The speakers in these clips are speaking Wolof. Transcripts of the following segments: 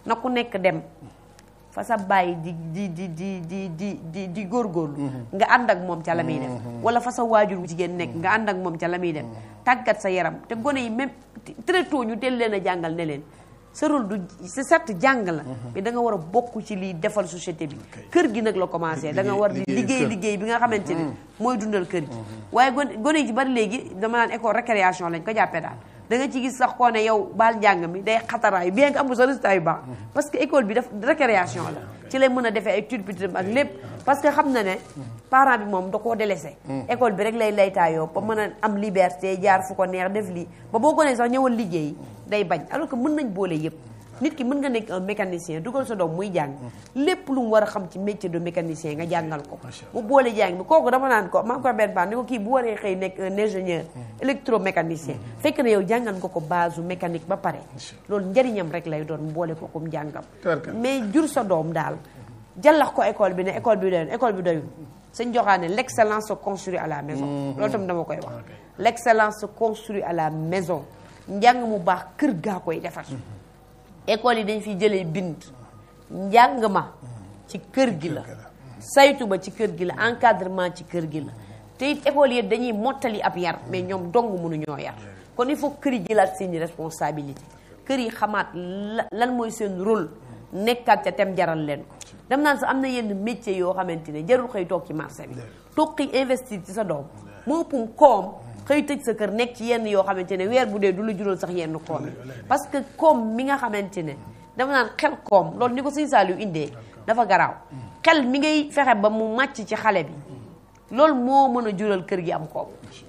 na ku nekk dem fa sa bàyyi di di di di di di di di góorgóorlu nga ànd ak moom ca la muy def wala fa sa waajur wu jigéen nekk nga ànd ak moom ca la muy def tàggat sa yaram te gone yi même très tôt ñu teel leen a jàngal ne leen sa rôle du c'est certes jàng la mais da nga war a bokk ci liy defal société bi kër gi nag la commencé da nga war di liggéey liggéey bi nga xamante ne mooy dundal kër gi waaye gone gone yi ci bari léegi dama naan école récréation lañ ko jàppee daal da nga ci gis sax koo ne yow baal njàng mi day xataraayu bien que amul sa résultat yu baax parce que école bi daf récréation la ci lay mën a defee ay turpitam ak lépp parce que xam na ne parent bi moom da koo délaissé école bi rek lay laytaayoo ba mën a am liberté jaar fu ko neex def lii ba boo gonee sax ñëwal liggéey day bañ alors que mën nañ boole yëpp nit ki mën nga nekk un mécanicien dugal sa doom muy jàng lépp lu mu war a xam ci métier de mécanicien nga jàngal ko mu boole jàng bi kooku dama naan ko maa ngi koy benn baax ni ko kii bu waree xëy nekk un ingénieur électromécanicien fekk na yow jàngal nga ko base mécanique ba pare loolu njariñam rek lay doon mu boole ko comme jàngam mais jur sa doom daal jàllax ko école bi ne école bi doyul école bi doyul sëñ joxaane l' excellence se construit à la maison loolu tam dama koy wax l' excellence se construit à la maison njàng mu baax kër gaa koy defar école yi dañ fi jëlee bind njàng ma ci kër gi la saytu ba ci kër gi la encadrement ci kër gi la te it école yi dañuy mottali ab yar mais ñoom dong mënuñoo yar kon il faut kër yi jëlaat seeni responsabilité kër yi xamaat lan mooy seen rôle nekkaat ca tem jaral leen ko dem naan sax am na yenn métier yoo xamante ne jarul xëy toog ci marché bi toog xëy investir ci sa doom moo ëppum koom xëy tëj sa kër nekk ci yenn yoo xamante ne weer bu dee du la jural sax yenn koom yi parce que koom mi nga xamante ne dama naan xel koom loolu ni ko sëñ Saliou indee dafa garaaw xel mi ngay fexe ba mu màcc ci xale bi loolu moo mën a jural kër gi am koom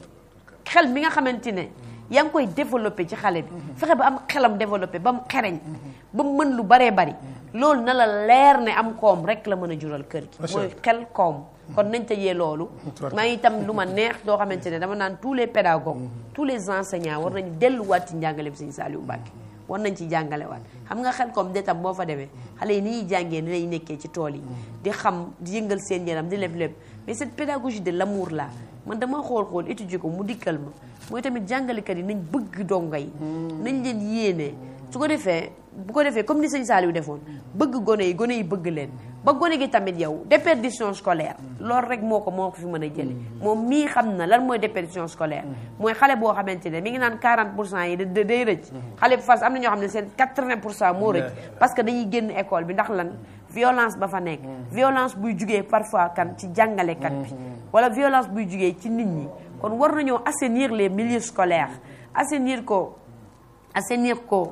xel mi nga xamante ne yaa ngi koy développé ci xale bi fexe ba am xelam développé ba mu xereñ ba mu mën lu baree bari loolu na la leer ne am koom rek la mën a jural kër gi mooy xel koom kon nañ tëjee loolu maa ngi itam lu ma neex doo xamante ne dama naan tous les pédagogues tous les enseignants war nañu delluwaat ci njàngale bi sëñ Saliou Mbacke war nañ ci jàngale waat xam nga xel comme de tam boo fa demee xale yi ni ñuy jàngee ni lay nekkee ci tool yi di xam di yëngal seen yaram di lépp lépp mais cette pédagogie de l'amour là man dama xool xool étudier ko mu dikkal ma mooy tamit jàngalekat yi nañ bëgg donga yi nañ leen yéene su ko defee bu ko defee comme ni sëñ Saliou defoon bëgg gone yi gone yi bëgg leen ba gone gi tamit yow déperdition scolaire loolu rek moo ko moo ko fi mën a jële moom mii xam na lan mooy déperdition scolaire mooy xale boo xamante ne mi ngi naan 40 pour cent yi da day rëcc xale bu fas am na ñoo xam ne seen 80 pour cent moo rëcc parce que dañuy génn école bi ndax lan violence ba fa nekk violence buy jugee parfois kan ci jàngalekat bi wala violence buy jugee ci nit ñi kon war nañoo assainir les milieux scolaires assainir ko assainir ko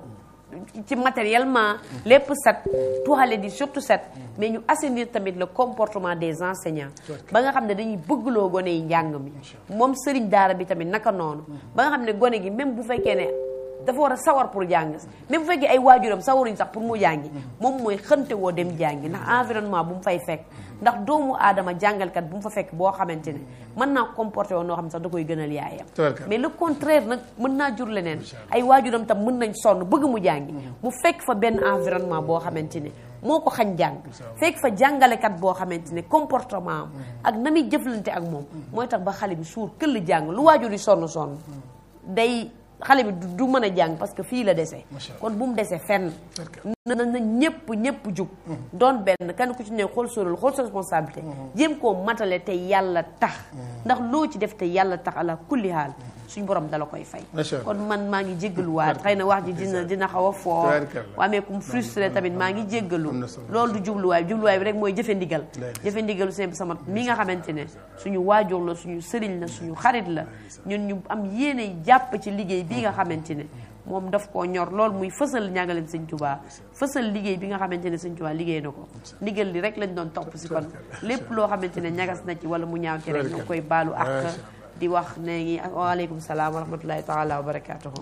ci matériellement lépp set toilette di surtout set mais ñu assainir tamit le comportement des enseignants ba nga xam ne dañuy bëggloo gone yi njàng mi moom sëriñ daara bi tamit naka noonu ba nga xam ne gone gi même bu fekkee ne dafa war a sawar pour jàng même bu fekkee ay waajuram sawaruñ sax pour mu jàngi moom mooy xënte woo dem jàngi ndax environnement bu mu fay fekk ndax doomu aadama jàngalkat bu mu fa fekk boo xamante ne mën naa comporté woon noo xam ne sax da koy gënal yaayam mais le contraire nag mën naa jur leneen ay waajuram tam mën nañ sonn bëgg mu jàngi mu fekk fa benn environnement boo xamante ne moo ko xañ jàng fekk fa jàngalekat boo xamante ne comportement am ak na muy jëflante ak moom mooy tax ba xale bi suur këll jàng lu waajur yi sonn sonn day xale bi du mën a jàng parce que fii la dese kon bu mu dese fenn na na ñëpp ñëpp jug doon benn kenn ku ci ne xool sorol xool sa responsabilité jéem koo matale te yàlla tax ndax loo ci def te yàlla tax ala kulli haal suñ borom dala koy fay kon man maa ngi jéggaluwaat xëy na wax ji dina dina xaw a foo waa mais comme frustré tamit maa ngi jéggalu loolu du jubluwaay jubluwaay bi rek mooy jëfe ndigal jëfe ndigalu seen sama mi nga xamante ne suñu waajur la suñu sëriñ la suñu xarit la ñun ñu am yéene jàpp ci liggéey bii nga xamante ne moom daf koo ñor loolu muy fësal njàngaleem sëñ Tuubaa fësal liggéey bi nga xamante ne sëñ Tuubaa liggéey na ko ndigal li rek lañ doon topp si kon lépp loo xamante ne ñagas na ci wala mu ñaaw ci rek ñu koy baalu ak di wax ne ngi waaleykum salaam wa rahmatullahi taala wa barakaatuhu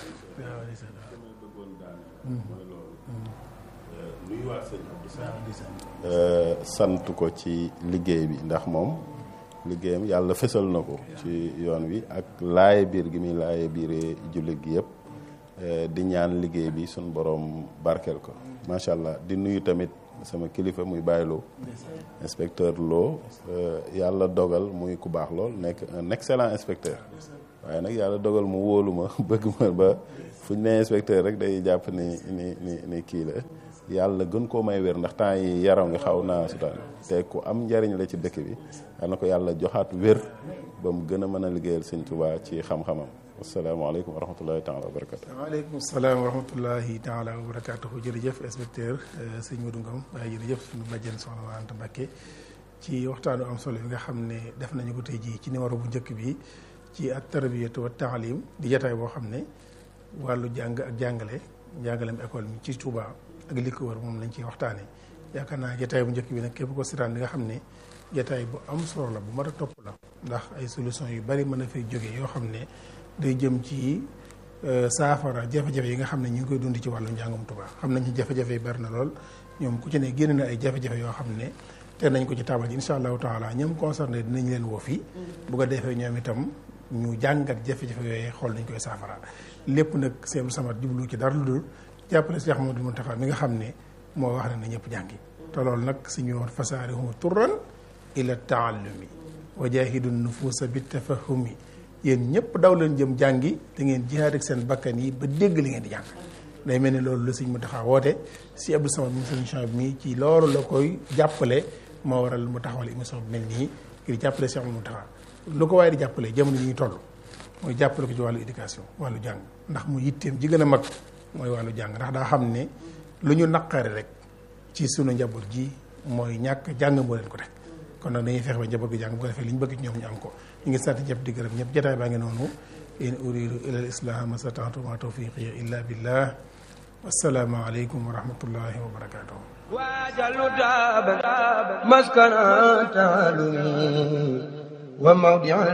sant ko ci liggéey bi ndax moom liggéeyam yàlla fësal na ko ci yoon wi ak laaye biir gi muy laaye biiree jullit gi yëpp di ñaan liggéey bi suñ borom barkeel ko macha allah di nuyu tamit sama kilifa muy bàyyiloo inspecteur Lo yàlla dogal muy ku baax lool nekk un excellent inspecteur waaye nag yàlla dogal mu wóolu ma bëgg ma ba fu ñu nee inspecteur rek day jàpp ni ni ni ni kii la yàlla gën koo may wér ndax temps yi yaram nga xaw naa sutaan te ku am njariñ la ci dëkk bi yal na ko yàlla joxaat wér ba mu gën a mën a liggéeyal sëñ Tuubaa ci xam-xamam asalaamaaleykum wa rahmatullahi taala wa barakatu waaleykum salaam wa rahmatullahi taala wa barakatuhu jërëjëf inspecteur sëñ Modou Ngom waaye jërëjëf suñu bàjjen soxna Anta Mbacké ci waxtaanu am solo bi nga xam ne def nañu ko tey jii ci numéro bu njëkk bi ci at tarbiyatu wa taalim di jataay boo xam ne wàllu jàng ak jàngale njàngalem école mi ci Touba ak li ko wër moom lañ ciy waxtaane yaakaar naa jataay bu njëkk bi nag képp ko sitaan di nga xam ne jataay bu am solo la bu mat a topp la ndax ay solution yu bari mën a fay jóge yoo xam ne day jëm ci saafara jafe-jafe yi nga xam ne ñu ngi koy dund ci wàllu njàngum Touba xam nañ ci jafe-jafe yi bari na lool ñoom ku ci ne génn na ay jafe-jafe yoo xam ne te nañ ko ci taabal ji incha allahu taala ñoom concerné dinañ leen woo fii bu ko defee ñoom itam ñu jàngat jafe-jafe yooyu xool nañ koy saafara lépp nag seen samat jublu ci dara lu dul jàppale Cheikh Ahmadou Mountakha mi nga xam ne moo wax ne na ñëpp jàngi te loolu nag suñu woon fasaarihu turran ila taallumi wa jaahidu nufuusa bi tafahumi yéen ñëpp daw leen jëm jàngi da ngeen jihaad ak seen bakkan yi ba dégg li ngeen di jàng day mel ni loolu la Sëñ Mountakha woote si Abdou Samad mu solution bi mi ci loolu la koy jàppale moo waral mu taxawal émission bi mel nii ngir jàppale Cheikh Ahmadou Mountakha lu ko waaye di jàppale jamono yi ñuy toll mooy jàppale ko ci wàllu éducation wàllu jàng ndax mu yitteem ji gën a mag mooy wàllu jàng ndax daa xam ne lu ñu naqari rek ci sunu njaboot ji mooy ñàkk jàng moo leen ko teg kon nag dañuy fexe ba njaboot gi jàng bu ko defee li ñu bëgg ci ñoom ñu am ko ñu ngi sant ñëpp di gërëm ñëpp jotaay baa ngi noonu in uridu ila al islam mastata'tu ma tawfiqi illa billah wassalaamu aleykum wa rahmatullahi wa barakatuh waajalu daaba maskana taalumi wa mawdi